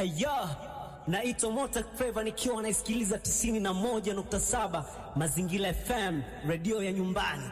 Aya, naitwa Mota Flava nikiwa naisikiliza 91.7 Mazingira FM, redio ya nyumbani.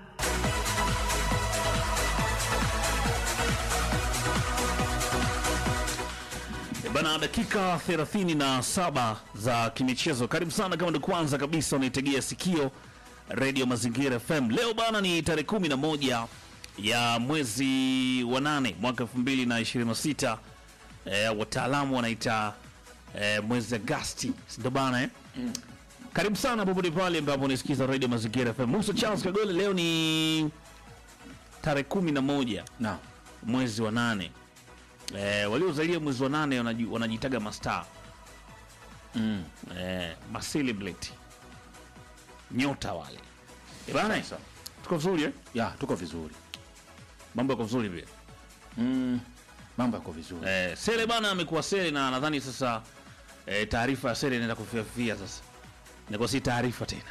Bana, dakika 37 za kimichezo. Karibu sana, kama ndio kwanza kabisa unaitegea sikio redio Mazingira FM. Leo bana ni tarehe 11 ya mwezi wa nane mwaka 2026. E, wataalamu wanaita e, mwezi Agasti, ndio bana eh? Karibu sana popote pale ambapo unasikiza redio Mazingira FM. Musa Charles Kagole, leo ni tarehe 11 Na mwezi wa nane. E, waliozalia mwezi wa nane wanaji- wanajitaga mastaa mm. eh, macelebrity nyota wale Eh, bana Sasa. tuko vizuri eh? ya tuko vizuri mambo yako vizuri vile mm. mambo yako vizuri eh, sele bana amekuwa sele na nadhani sasa eh, taarifa ya sele inaenda kufiafia sasa inakuwa si taarifa tena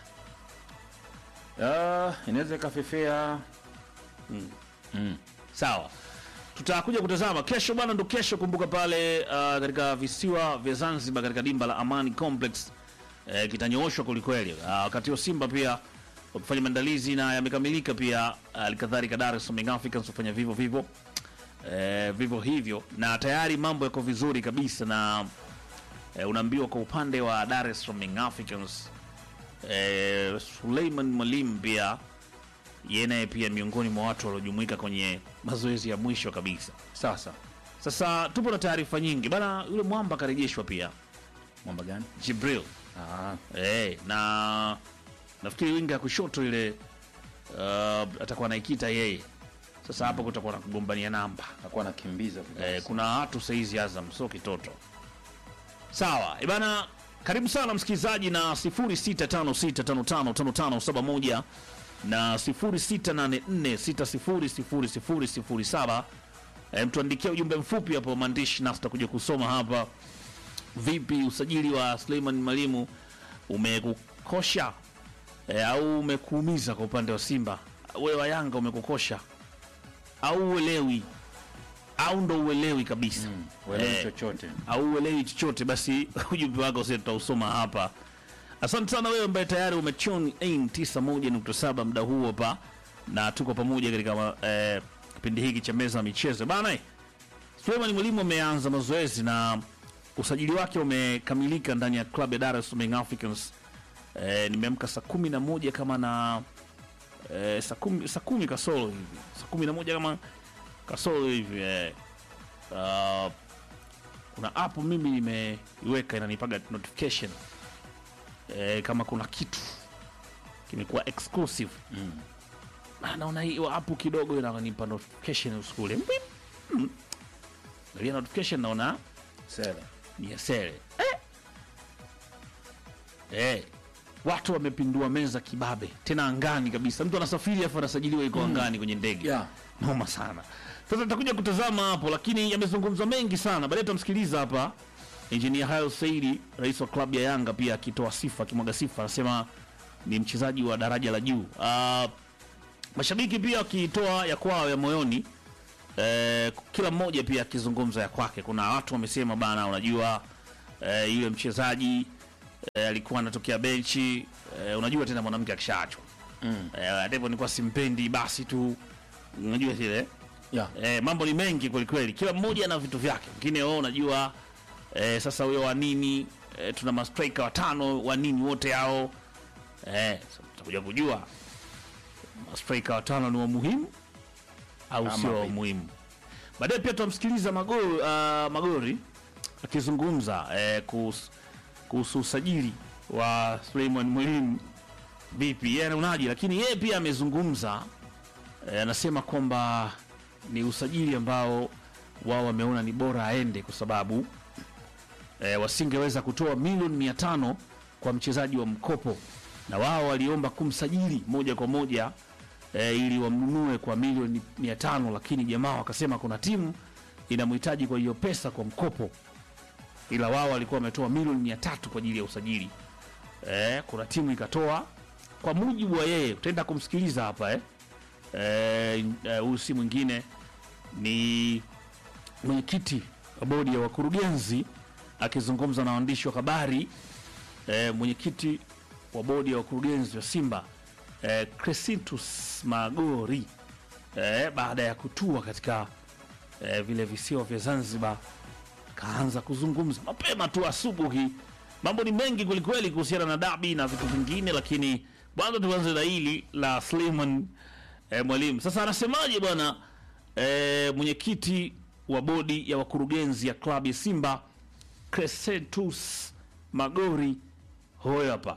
Ah, inaweza ikafefea mm. sawa tutakuja kutazama kesho bana ndo kesho kumbuka pale uh, katika visiwa vya zanzibar katika dimba la amani complex eh, kitanyooshwa kwelikweli uh, wakati wa simba pia wakifanya maandalizi na yamekamilika pia alikadhalika dar es salaam Young africans wafanya vivyo vivyo eh, vivyo hivyo na tayari mambo yako vizuri kabisa na eh, unaambiwa kwa upande wa dar es salaam Young africans eh, suleiman mwalimu pia yeye naye pia miongoni mwa watu waliojumuika kwenye mazoezi ya mwisho kabisa. sasa Sasa tupo na taarifa nyingi bana, yule mwamba akarejeshwa pia mwamba gani Jibril ah. eh, na nafikiri winga ya kushoto ile uh, atakuwa naikita yeye. Sasa hapo kutakuwa na kugombania namba nakuwa nakimbiza vibaya eh, kuna watu saizi Azam sio kitoto. Sawa ibana, karibu sana msikilizaji na 0656555571 na 0684600007. E, mtuandikia ujumbe mfupi hapo maandishi, nasi tutakuja kusoma hapa. Vipi usajili wa Suleiman Mwalimu umekukosha e, au umekuumiza kwa upande wa Simba? Wewe wa Yanga umekukosha au uelewi au ndo uelewi kabisa mm. uelewi Eh, chochote au uelewi chochote, basi ujumbe wako sasa tutausoma hapa. Asante sana wewe ambaye tayari umechon in 91.7 muda huu hapa, na tuko pamoja katika eh, kipindi hiki cha meza ya michezo bana. eh, Suleiman Mwalimu ameanza mazoezi na usajili wake umekamilika ndani ya klabu ya Dar es Salaam Young Africans. Eh, nimeamka saa kumi na moja kama na eh, saa kumi, saa kumi kasoro hivi saa kumi na moja kama kasoro hivi eh. uh, kuna app mimi nimeiweka inanipaga notification eh, kama kuna kitu kimekuwa exclusive mm. Na naona hiyo app kidogo inanipa notification usiku ule Mbip. Mm. Nalia notification naona sera ni ya sere eh. Eh. Watu wamepindua meza kibabe tena angani kabisa, mtu anasafiri afu anasajiliwa iko angani kwenye ndege Yeah. noma sana. Sasa tutakuja kutazama hapo, lakini yamezungumzwa mengi sana. Baadaye tutamsikiliza hapa Engineer Hayo Saidi, rais wa klabu ya Yanga, pia akitoa sifa, akimwaga sifa, anasema ni mchezaji wa daraja la juu. Ah, mashabiki pia wakitoa ya kwao ya moyoni eh, kila mmoja pia akizungumza ya kwake. Kuna watu wamesema bana, unajua eh, yule mchezaji eh, alikuwa anatokea benchi eh, unajua tena mwanamke akishaachwa mm. eh, hata hivyo nilikuwa simpendi basi tu, unajua zile yeah. eh, mambo ni mengi kwelikweli, kila mmoja ana vitu vyake. Wengine wao unajua eh, sasa huyo wa nini eh, tuna mastrika watano wa nini wote hao eh, sasa tutakuja kujua mastrika watano ni wa muhimu au Ama sio wa vipi? muhimu. Baadaye pia tutamsikiliza Magori, uh, Magori akizungumza eh, kuhusu kuhusu usajili wa Suleiman Mwalimu vipi, yeye anaonaje, lakini yeye pia amezungumza eh, anasema kwamba ni usajili ambao wao wameona ni bora aende kwa sababu eh, wasingeweza kutoa milioni mia tano kwa mchezaji wa mkopo na wao waliomba kumsajili moja kwa moja eh, ili wamnunue kwa milioni mia tano lakini jamaa wakasema kuna timu inamhitaji kwa hiyo pesa kwa mkopo ila wao walikuwa wametoa milioni mia tatu kwa ajili ya usajili eh, kuna timu ikatoa kwa mujibu wa yeye utaenda kumsikiliza hapa eh. Eh, eh, huyu si mwingine ni mwenyekiti wa bodi ya wakurugenzi akizungumza na waandishi wa habari eh, mwenyekiti wa bodi ya wakurugenzi wa Simba eh, Crescentus Magori eh, baada ya kutua katika eh, vile visiwa vya Zanzibar kaanza kuzungumza mapema tu asubuhi. Mambo ni mengi kwelikweli kuhusiana na dabi na vitu vingine, lakini kwanza tuanze na hili la Suleiman eh, Mwalimu. Sasa anasemaje bwana eh, mwenyekiti wa bodi ya wakurugenzi ya klabu ya Simba Crescentus Magori, hoyo hapa.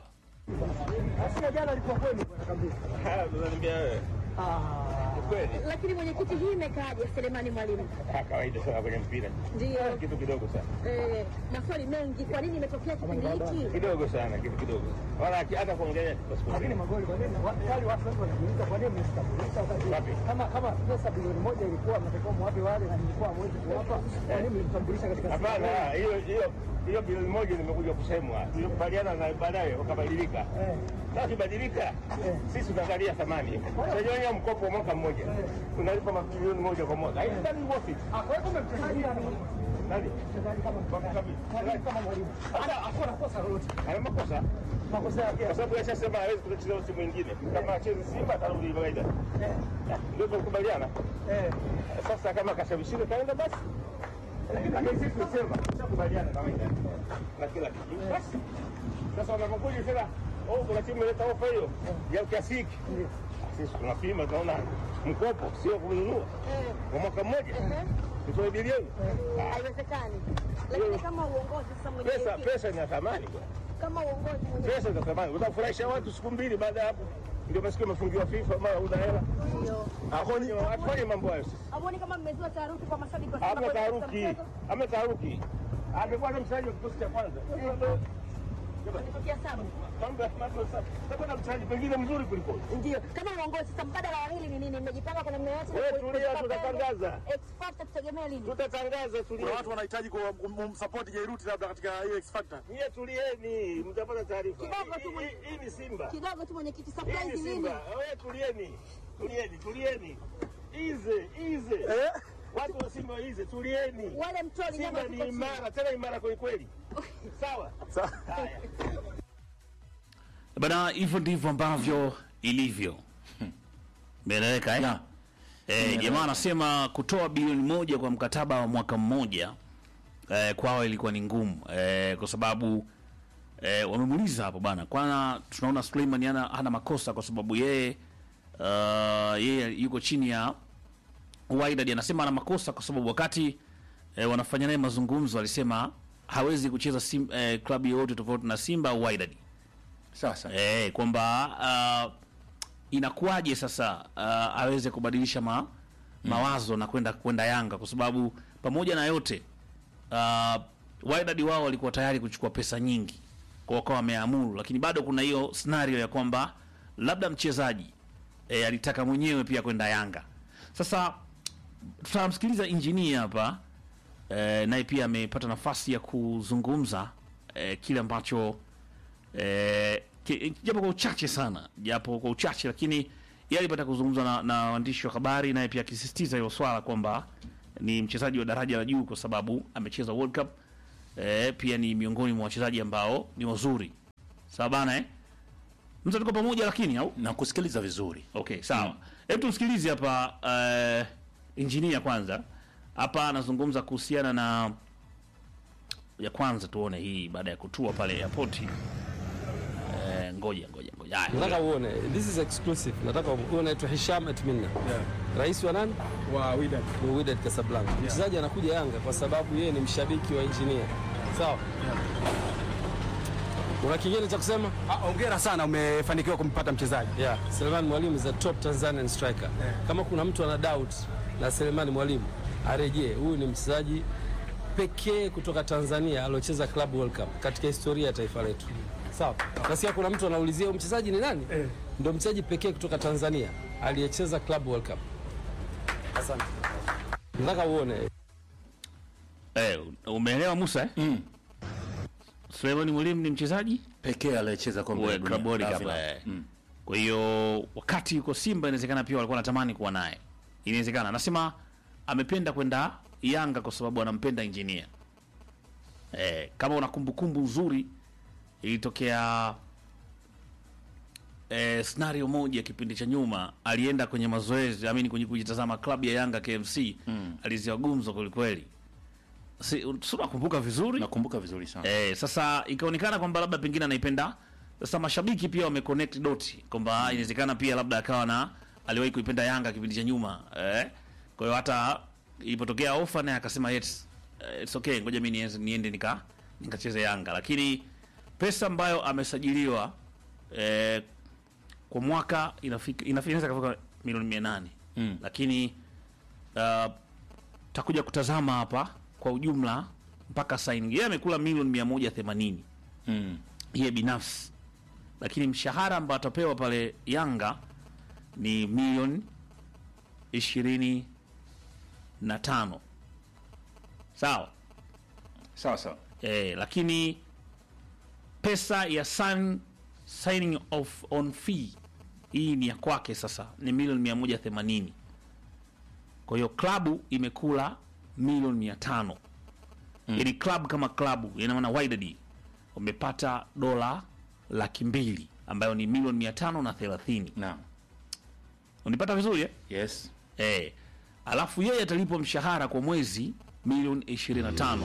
Lakini mwenyekiti, hii imekaaje Selemani Mwalimu? kawaida sana kwenye mpira, Ndio kitu kidogo sana, eh, maswali mengi, kwa nini imetokea kipindi hiki? kidogo sana, kitu kidogo, wala haki- hata kuongelea Lakini magoli kwa nini? Wa- Wale watu wengi wanajiuliza kwa nini msitambulisha wakati Wapi? kama kama pesa bilioni moja ilikuwa mnatakiwa mwape wale na nilikuwa hamwezi kuwapa. Kwa nini mlimtambulisha katika siku hapana. moja? Hiyo hiyo hiyo bilioni moja nimekuja kusemwa, tulikubaliana na baadaye wakabadilika. Eh. Sasa kibadilika, sisi tunaangalia thamani. Unajua mkopo wa mwaka mmoja unalipa mabilioni moja kwa mwaka, haidhani worth it. Ah, kwa hiyo kumbe mchezaji nani? Nani? Mchezaji kama mwalimu kama mwalimu. Hata hakuna kosa lolote. Ana makosa Makosa yake. kwa sababu yashasema hawezi kucheza timu nyingine, kama acheze Simba atarudi kawaida, ndio tulikubaliana. Eh. Sasa kama kashabishika kaenda basi, lakini sisi tunasema tushakubaliana kawaida na kila kitu. Basi sasa wanapokuja tena, oh, kuna timu ileta ofa hiyo ya kiasi hiki, sisi tunapima, tunaona mkopo sio kununua Eh, kwa mwaka mmoja, eh, tutoe bilioni. haiwezekani. Lakini kama uongozi sasa, Pesa mwenyekiti, pesa ina thamani bwana. kama uongozi mwenyekiti, pesa ina thamani, utafurahisha watu siku mbili, baada ya hapo ndio masikio umefungiwa FIFA, mara una hela. ndio Hatufanye mambo hayo sisi. Hamuoni kama mmezua taharuki kwa mashabiki wa Simba Hamna kwa kukosa taharuki, mchezo? hamna taharuki. Amekuwa na mchezaji wa kikosi cha kwanza. Wametokea saba. Mambo ya mambo safi. Sasa na mchezaji pengine mzuri kuliko. Ndio, kama uongozi sasa, mbadala wa hili ni nini? Mmejipanga kwa namna yote? Wewe Ku- tulia, kulipa tutatangaza. pesa? X Factor tutegemea lini? Tutatangaza tulie. Kuna watu wanahitaji kumsupport Jairuti labda katika hiyo X Factor. Nyie tulieni, mtapata taarifa. Kidogo tu Hii- mwenye- hii- Hii ni Simba. Kidogo tu mwenyekiti, Hii surprise ni lini? Simba. Wewe tulieni. Tulieni, tulieni. Ize, ize. Watu wa Simba ize, tulieni. Wale mtoli nyama Simba ni ziko chini. imara, tena imara kweli kweli. Sawa? Haya. Bana, hivyo ndivyo ambavyo ilivyo. Imeeleweka eh? Eh, jamaa anasema kutoa bilioni moja kwa mkataba wa mwaka mmoja eh, kwao ilikuwa ni ngumu eh, kwa sababu eh, wamemuuliza hapo bana, kwana tunaona Suleiman hana, hana makosa kwa sababu yeye uh, yeye yuko chini ya Wydad. Anasema ana makosa kwa sababu wakati eh, wanafanya naye mazungumzo alisema hawezi kucheza sim, eh, klabu yoyote tofauti na Simba au Wydad Sasa eh, kwamba uh, inakuwaje sasa uh, aweze kubadilisha ma, mawazo na kwenda kwenda Yanga kwa sababu pamoja na yote uh, Wydad wao walikuwa tayari kuchukua pesa nyingi kwa wakawa wameamuru, lakini bado kuna hiyo scenario ya kwamba labda mchezaji eh, alitaka mwenyewe pia kwenda Yanga. Sasa tutamsikiliza injinia hapa eh, naye pia amepata nafasi ya kuzungumza eh, kile ambacho eh, ki- japo kwa uchache sana, japo kwa uchache, lakini yeye alipata kuzungumza na, na waandishi wa habari, naye pia akisisitiza hilo swala kwamba ni mchezaji wa daraja la juu kwa sababu amecheza World Cup eh, pia ni miongoni mwa wachezaji ambao ni wazuri. Sawa bana eh? Mtu tuko pamoja lakini au? na kusikiliza vizuri. Okay, sawa. Hebu tumsikilize hapa uh, injinia kwanza. Hapa anazungumza kuhusiana na ya kwanza tuone hii baada ya kutua pale airport. Eh, ngoja ngoja ngoja. Haya. Nataka uone, this is exclusive. Nataka uone anaitwa Hisham Atminna. Rais wa nani? Wa Wydad. Wa Wydad Casablanca. Mchezaji anakuja Yanga kwa sababu yeye ni mshabiki wa engineer. Sawa? Una kingine cha kusema? Ah, Hongera sana umefanikiwa kumpata mchezaji. Yeah, Selemani Mwalimu is a top Tanzanian striker. Kama kuna mtu ana doubt na Selemani Mwalimu arejee. Huyu ni mchezaji pekee kutoka Tanzania aliocheza Club World Cup katika historia ya taifa letu. Sawa. Nasikia kuna mtu anaulizia huyu mchezaji ni nani? Ndio mchezaji pekee kutoka Tanzania aliyecheza Club World Cup. Asante. Nataka uone Eh, umeelewa Musa eh? Mm. Suleiman Mwalimu ni mchezaji Pekee aliyecheza kombe la wa dunia. Club World la Cup. vilabu. eh. Mm. Kwa hiyo wakati yuko Simba inawezekana pia walikuwa wanatamani kuwa naye. Inawezekana. Anasema amependa kwenda Yanga kwa sababu anampenda engineer. eh, kama una kumbukumbu nzuri ilitokea eh, scenario moja kipindi cha nyuma alienda kwenye mazoezi amini kwenye kujitazama klabu ya Yanga KMC mm. aliziwa gumzo kwelikweli si, si unakumbuka vizuri nakumbuka vizuri sana Eh, sasa ikaonekana kwamba labda pengine anaipenda. Sasa mashabiki pia wameconnect dot kwamba inawezekana pia labda akawa na aliwahi kuipenda Yanga kipindi cha nyuma eh. Kwa hiyo hata ilipotokea ofa naye akasema yes, eh, it's okay, ngoja mimi niende, niende nika nikacheze Yanga, lakini pesa ambayo amesajiliwa eh, kwa mwaka inafika inafika inaweza kufika milioni 800 Mm. lakini uh, takuja kutazama hapa kwa ujumla mpaka signing yeye amekula milioni 180 mm. yeye binafsi, lakini mshahara ambao atapewa pale Yanga ni milioni ishirini na tano sawa. sawa sawa E, lakini pesa ya sign, signing of on fee hii ni ya kwake sasa ni milioni mia moja themanini kwa hiyo klabu imekula milioni mia tano mm. yani klabu kama klabu ina maana Wydad wamepata dola laki mbili ambayo ni milioni mia tano na thelathini naam unipata vizuri eh? yes Eh, alafu yeye atalipwa mshahara kwa mwezi milioni 25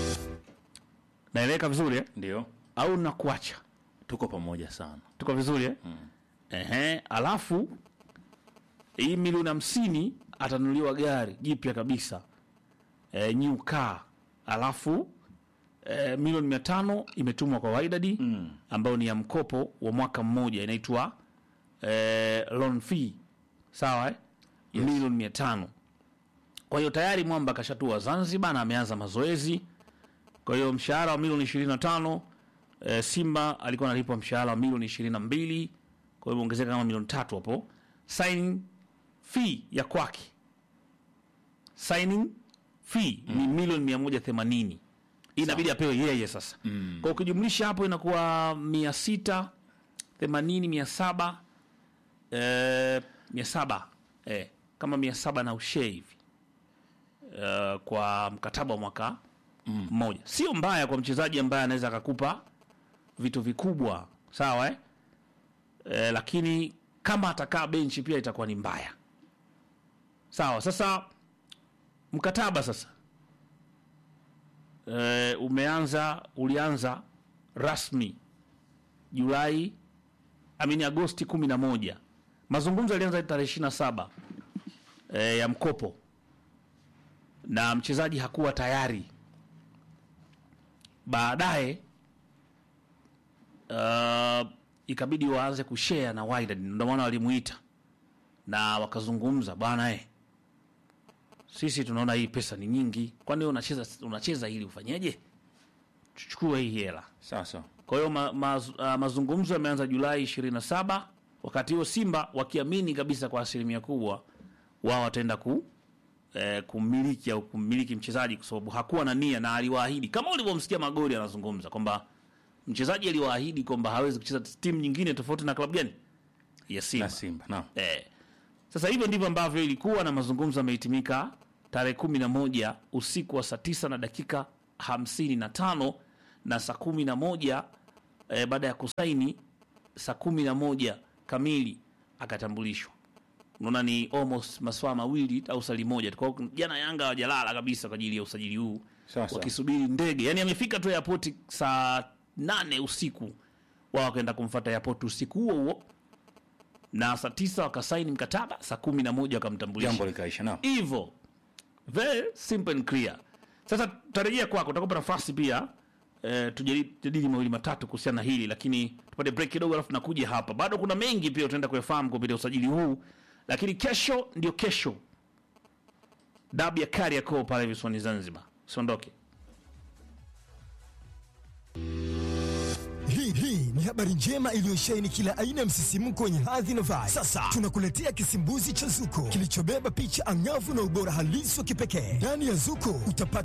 naeleweka vizuri eh? ndio au nakuacha tuko pamoja sana tuko vizuri eh? Ehe, alafu hii milioni hamsini atanunuliwa gari jipya kabisa e, new car alafu e, milioni mia tano imetumwa kwa Wydad mm. ambayo ni ya mkopo wa mwaka mmoja inaitwa e, loan fee sawa eh? yes. milioni mia tano kwa hiyo tayari mwamba akashatua Zanzibar na ameanza mazoezi kwa hiyo mshahara wa milioni 25 e, Simba alikuwa analipwa mshahara wa milioni 22 kwa hiyo ongezeka kama milioni tatu hapo. Signing fee ya kwake signing fee ni milioni 180 Hii inabidi apewe yeye sasa mm. kwa ukijumlisha hapo inakuwa 680 700 eh, 700 eh, kama 700 na ushee hivi eh, kwa mkataba wa mwaka mmoja sio mbaya kwa mchezaji ambaye anaweza akakupa vitu vikubwa sawa eh? Eh, lakini kama atakaa benchi pia itakuwa ni mbaya sawa sasa mkataba sasa eh, umeanza ulianza rasmi julai amini agosti kumi na moja mazungumzo yalianza tarehe ishiri na saba eh, ya mkopo na mchezaji hakuwa tayari baadaye uh, ikabidi waanze kushare na Wydad, ndio maana walimuita na wakazungumza, bwana eh, sisi tunaona hii pesa ni nyingi, kwani wewe unacheza unacheza ili ufanyeje? Chukua hii hela. sawa sawa Kwa hiyo ma, ma, uh, mazungumzo yameanza Julai 27, wakati huo Simba wakiamini kabisa kwa asilimia kubwa wao wataenda ku eh, kumiliki au kumiliki mchezaji kwa sababu hakuwa na nia na aliwaahidi kama ulivyomsikia Magori anazungumza kwamba mchezaji aliwaahidi kwamba hawezi kucheza timu nyingine tofauti na klabu gani ya Simba. na Simba naam Eh. Sasa hivyo ndivyo ambavyo ilikuwa na mazungumzo yamehitimika tarehe kumi na moja usiku wa saa tisa na dakika hamsini na tano na saa kumi na moja eh, baada ya kusaini saa kumi na moja kamili akatambulishwa. Unaona ni almost maswaa mawili au sali moja. Kwa hiyo jana Yanga hawajalala kabisa kwa ajili ya usajili huu Sawa, sawa. wakisubiri ndege. Yani amefika tu airport saa nane usiku, wao wakaenda kumfuata airport usiku huo huo na saa tisa wakasaini mkataba, saa kumi na moja wakamtambulisha jambo likaisha naam hivyo very simple and clear. Sasa tutarejea kwako, utakupa nafasi pia eh, tujadili mawili matatu kuhusiana na hili, lakini tupate break kidogo, alafu tunakuja hapa. Bado kuna mengi pia utaenda kuyafahamu kupitia usajili huu, lakini kesho ndio kesho, dabi ya Kariakoo pale visiwani Zanzibar. Usiondoke. Hii hii ni habari njema iliyosheheni kila aina ya msisimko wenye hadhi na vibe. Sasa tunakuletea kisimbuzi cha Zuko kilichobeba picha angavu na ubora halisi wa kipekee. Ndani ya Zuko utapata